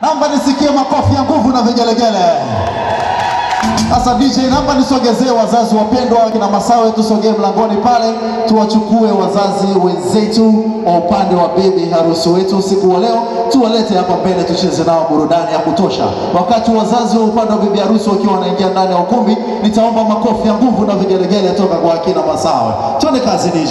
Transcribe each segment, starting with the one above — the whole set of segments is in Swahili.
Naomba nisikie makofi ya nguvu na vigelegele. Sasa DJ, naomba nisogezee wazazi wapendwa kina Masawe, tusogee mlangoni pale, tuwachukue wazazi wenzetu wa upande wa bibi harusi wetu usiku wa leo, tuwalete hapa mbele, tucheze nao burudani ya kutosha. Wakati wazazi wa upande wa bibi harusi wakiwa wanaingia ndani ya ukumbi, nitaomba makofi ya nguvu na vigelegele toka kwa akina Masawe. Tuende kazi DJ.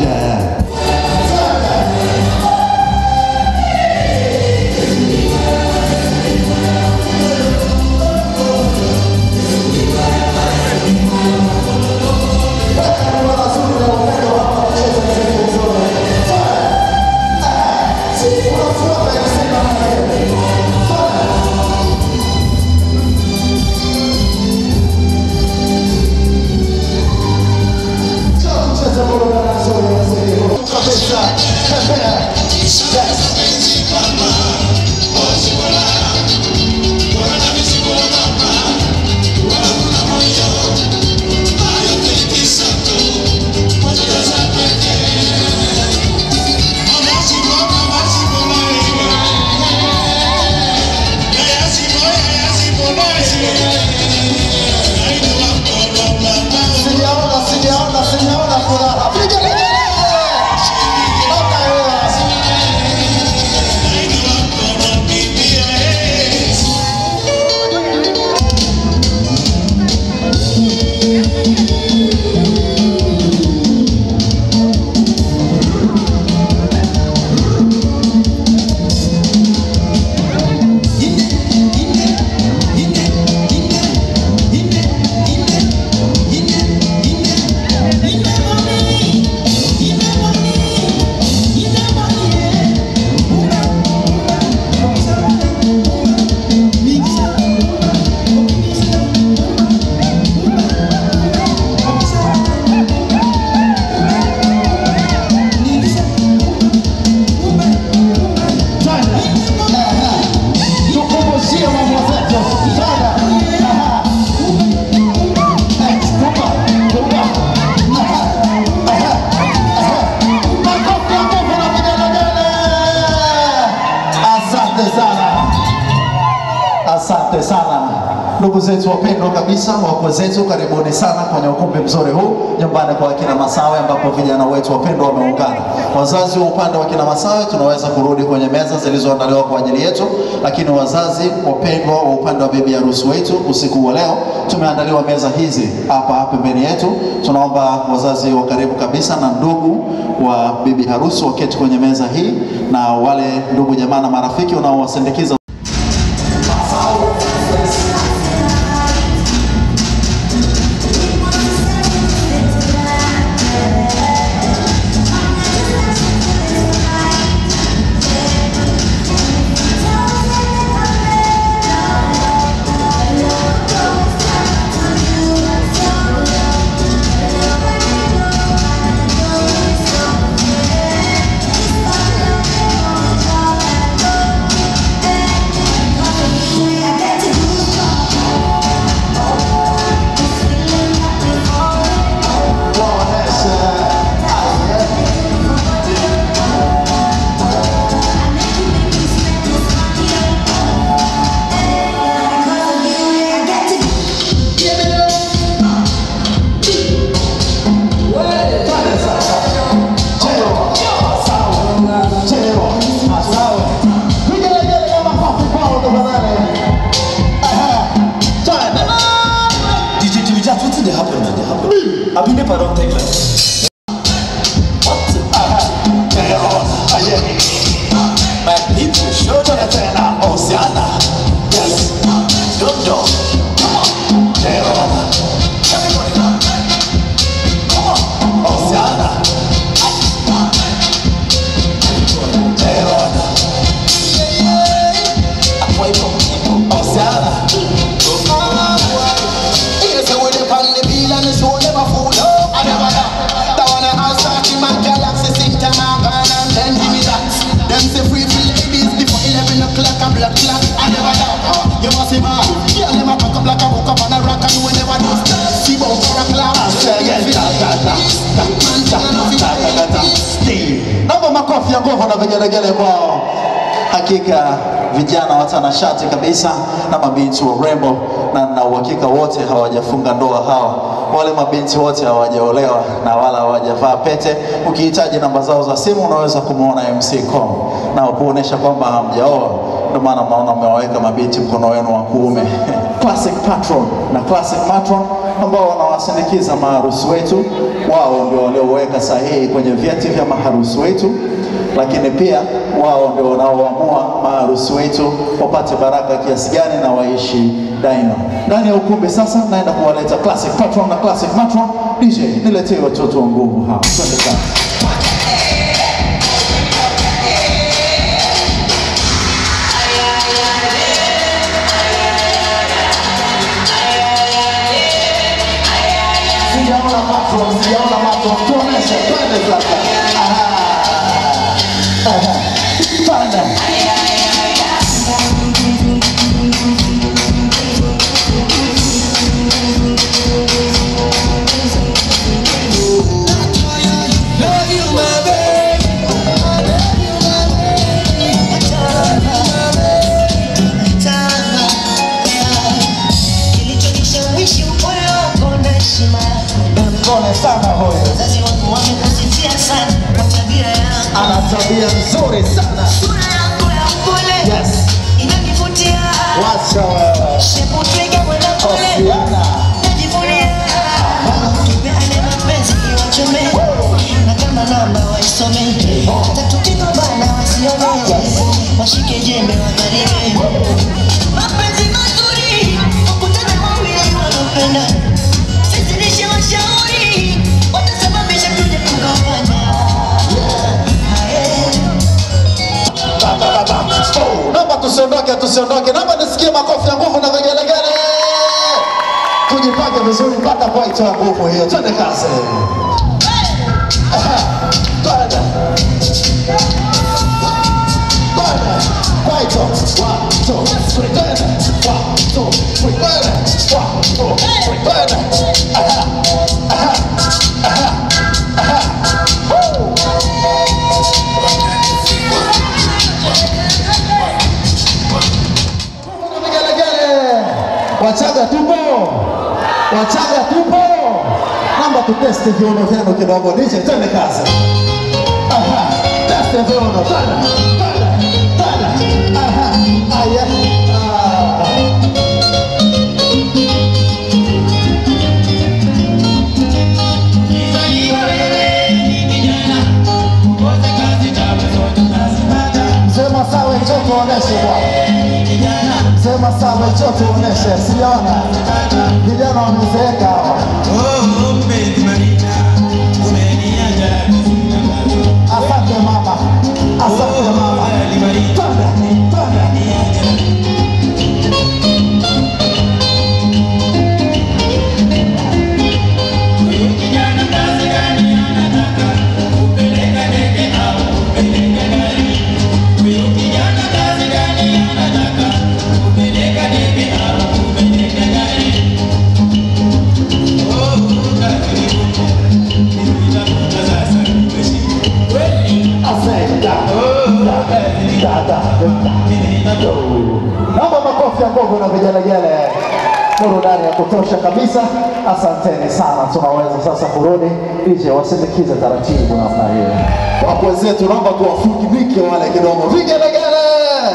Sijaona, sijaona, sijaona furaha. Vigelegele! Toka hiyo. Tukumbushie mambo zetu. Sana. Aha. Eh, kumba, kumba. Aha. Aha. Aha. Makofi ya nguvu na vigelegele. Asante sana. Asante sana ndugu zetu wapendwa kabisa, wakwe zetu, karibuni sana kwenye ukumbi mzuri huu nyumbani kwa akina Masawe, ambapo vijana wetu wapendwa wameungana. Wazazi wa upande wa akina Masawe, tunaweza kurudi kwenye meza zilizoandaliwa kwa ajili yetu, lakini wazazi wapendwa wa upande wa bibi harusi wetu, usiku wa leo tumeandaliwa meza hizi hapa pembeni yetu. Tunaomba wazazi wa karibu kabisa na ndugu wa bibi harusi waketi kwenye meza hii, na wale ndugu jamaa na marafiki wanaowasindikiza DJ Jimmy Jazz, wetin dey happen na dey happen? Abi NEPA don take light? What? My people, show Jonathan Osiana. Yes. Dodo. Come on. Jerome. Everybody now. Come on. Osiana. Jerome. Akwa Ibom. Osiana. Yes, I would on the bill and the show never fool up. I never know. That one I start in my galaxy, sit and I'm gonna then give me that. Them say free for ladies before 11 o'clock, a black clock. I never know. You must see man. Yeah, them a pack up like a hook up on a rock and we never do. See about for a clock. Naomba makofi ya nguvu na vigelegele kwao. Hakika vijana watanashati kabisa na mabinti warembo, na na uhakika wote hawajafunga ndoa hawa. Wale mabinti wote hawajaolewa na wala hawajavaa pete. Ukihitaji namba zao za simu, unaweza kumwona MC Com na kuonesha kwamba hamjaoa ndio maana mnaona mmewaweka mabinti mkono wenu wa kuume. Classic Patron na Classic Matron ambao wanawasindikiza maharusi wetu, wao ndio walioweka sahihi kwenye vyeti vya maharusi wetu, lakini pia wao ndio wanaoamua maharusi wetu wapate baraka kiasi gani na waishi daima. Ndani ya ukumbi sasa, naenda kuwaleta Classic Patron na Classic Matron. DJ, niletee watoto wa nguvu hapa, twende kazi. Sijaona macho, sijaona macho, tuoneshe, twende sasa. Aha. Aha. Twende. Kilichonishawishi upole wako na heshima Mpole sana huyo, wazazi wangu wamekusifia sana kwa tabia yako ana tabia nzuri sana. sura yako ya upole Yes. inanivutia Wacha wewe. shepu twiga mwenda pole Osiana. najivunia tupeane mapenzi iwachome na kama namba waisome hata tukigombana wasione washike jembe wakarime mapenzi mazuri wakutana wawili wanaopenda sizidishe washauri watasababisha tuje kugombana Aye. Ba, ba, ba, ba. Oh, Naomba tusiondoke, tusiondoke. Naomba nisikie makofi ya nguvu na vigelegele. Tujipange vizuri mpaka kwaito ya nguvu hiyo. Twende kazi. Aha. Twende. Twende. Kwaito. One, two, three. Twende. One, two, three. Twende. One, two, three. Twende. Aha. Aha. Aha. Aha. Woo. Vigelegele. Wachaga tupo, Wachaga tupo. Naomba tuteste viuno vyenu kidogo. DJ, twende kazi. Aha, teste viuno, twende, twende, twende. Aha, aya. Ah. Sema sawa, njoo tuoneshe bwana. Sema sawa, njoo tuoneshe. Sijaona vijana wamezeeka hawa. Asante mama, asante mama. Twende, twende. Naomba makofi ya nguvu na vigelegele, burudani ya kutosha kabisa. Asanteni sana, tunaweza sasa kurudi nje, wasindikize taratibu namna hiyo. Wakwe zetu, naomba tuwafunike wale kidogo, vigelegele.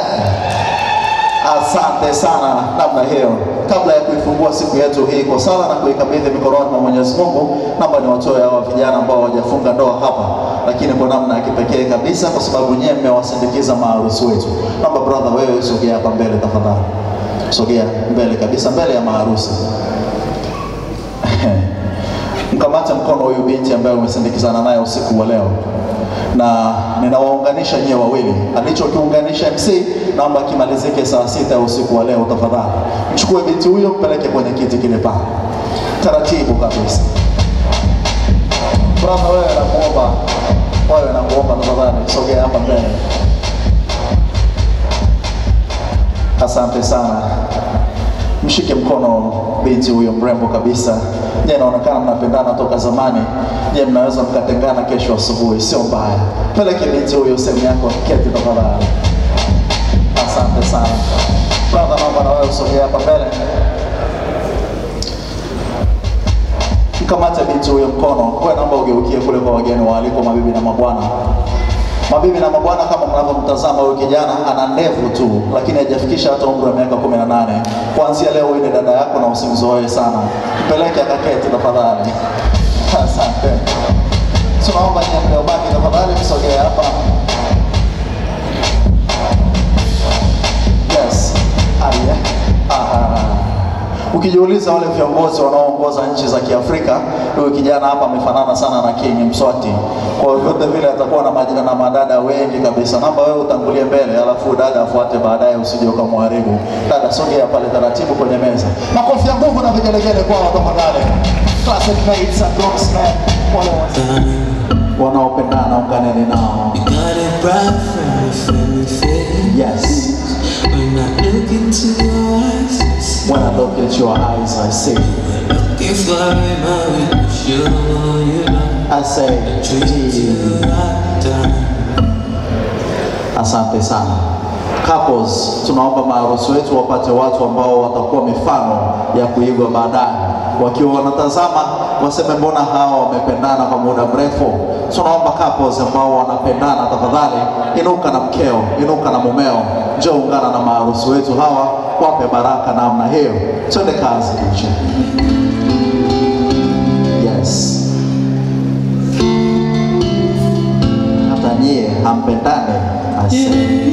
Asante sana namna hiyo. Kabla ya kuifungua siku yetu hii kwa sala na kuikabidhi mikononi mwa Mwenyezi Mungu, naomba niwatoe hawa vijana ambao hawajafunga ndoa hapa, lakini kwa namna ya kipekee kabisa, kwa sababu nyewe mmewasindikiza maharusi wetu. Naomba brother, wewe sogea hapa mbele tafadhali, sogea mbele kabisa, mbele ya maharusi. Mkamate mkono huyu binti ambaye umesindikizana naye usiku wa leo, na ninawaunganisha nyie wawili. Alichokiunganisha MC, naomba kimalizike saa sita ya usiku wa leo. Tafadhali mchukue binti huyo, mpeleke kwenye kiti kile pale, taratibu kabisa. Brother, wewe nakuomba, wewe nakuomba tafadhali, sogea hapa mbele. Asante sana. Mshike mkono binti huyo mrembo kabisa. Je, inaonekana mnapendana toka zamani. Je, mnaweza mkatengana kesho asubuhi? Sio mbaya. Peleke binti huyo sehemu yako keti tafadhali. Asante Asante sana brother, naomba na wewe usogee hapa mbele. Mkamate binti huyo mkono, wewe naomba ugeukie kule kwa wageni waalikwa, mabibi na mabwana. Mabibi na mabwana, kama mnavyomtazama huyu kijana ana ndevu tu, lakini hajafikisha hata umri wa miaka 18. Kuanzia leo huyu ni dada yako na usimzoee sana, mpeleke akaketi tafadhali. Asante. Tunaomba nyie mliobaki tafadhali msogee hapa. Yes. Haya. Aha. Ukijiuliza wale viongozi wanaoongoza nchi za Kiafrika, huyu kijana hapa amefanana sana na King Mswati. Kwa vyote vile atakuwa na majina na madada wengi kabisa. Naomba wewe utangulie mbele, alafu dada afuate baadaye, usije ukamharibu. Dada, sogea pale taratibu kwenye meza. Makofi ya nguvu na vigelegele kwao tafadhali. Classic mates and groomsmen, wale wa- wanaopendana, unganeni nao. Got a bright fairy face. Yes. When I look into your eyes, I see When I look at your eyes, I see. if I am I will show you love. I say, Treat "Gee." you right down. Asante sana. Couples, tunaomba maharusi wetu wapate watu ambao watakuwa mifano ya kuigwa baadaye. Wakiwa wanatazama waseme, mbona hawa wamependana kwa muda mrefu? Tunaomba couples ambao wanapendana, tafadhali inuka na mkeo, inuka na mumeo, njoo ungana na maharusi wetu hawa, wape baraka namna hiyo. Twende kazi DJ. Yes. Hata nyie hampendane ase.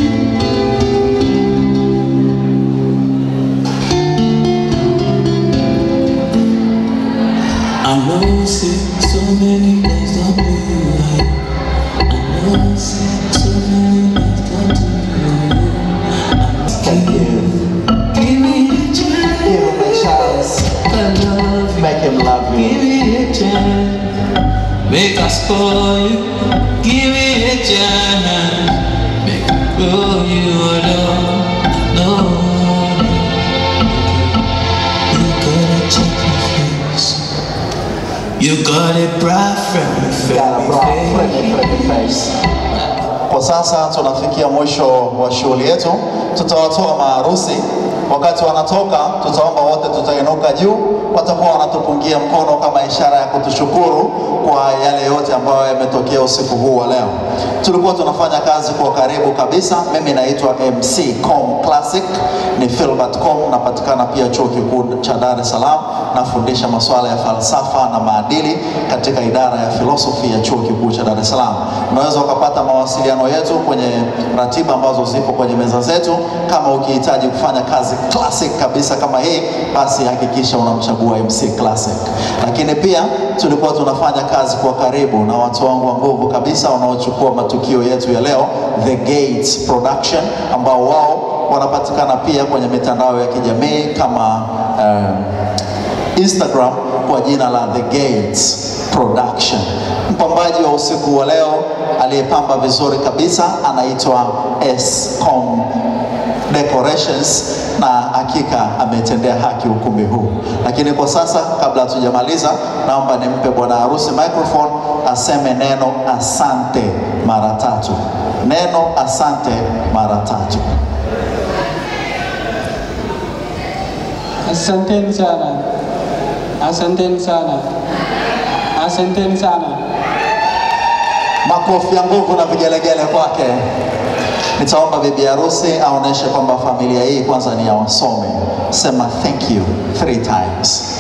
I know see so many things don't do right. I know see so many things don't do right. Thank you. Give me a chance, Give him a chance. I love you. Make him love Give you. me a chance, make us spoil you. Give me a chance, make me grow you alone. No, you gotta check my face. You got a bright friend, Got a broad, friendly friendly, friendly face. Kwa sasa tunafikia mwisho wa shughuli yetu. Tutawatoa maharusi. Wakati wanatoka, tutaomba wote tutainuka juu, watakuwa wanatupungia mkono kama ishara ya kutushukuru kwa yale yote ambayo yametokea usiku huu wa leo. Tulikuwa tunafanya kazi kwa karibu kabisa. Mimi naitwa MC Com Classic, ni Philbert Com, napatikana pia chuo kikuu cha Dar es Salaam, nafundisha masuala ya falsafa na maadili katika idara ya filosofi ya chuo kikuu cha Dar es Salaam. Unaweza ukapata mawasiliano yetu kwenye ratiba ambazo zipo kwenye meza zetu. Kama ukihitaji kufanya kazi classic kabisa kama hii, basi hakikisha unamchagua MC Classic. Lakini pia tulikuwa tunafanya kazi kwa karibu na watu wangu wa nguvu kabisa wanaochukua matukio yetu ya leo, The Gates Production, ambao wao wanapatikana pia kwenye mitandao ya kijamii kama um, Instagram kwa jina la The Gates Production. Mpambaji wa usiku wa leo aliyepamba vizuri kabisa anaitwa Escom Decorations na hakika ametendea haki ukumbi huu. Lakini kwa sasa, kabla hatujamaliza, naomba nimpe bwana harusi microphone aseme neno asante mara tatu. Neno asante mara tatu. Asanteni sana, asanteni sana, asanteni sana. Makofi ya nguvu na vigelegele kwake. Nitaomba bibi harusi aoneshe kwamba familia hii kwanza ni ya wasomi. Sema thank you three times.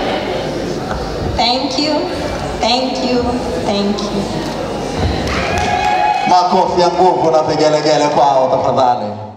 Thank you, thank you, thank you. Makofi ya nguvu na vigelegele kwao tafadhali.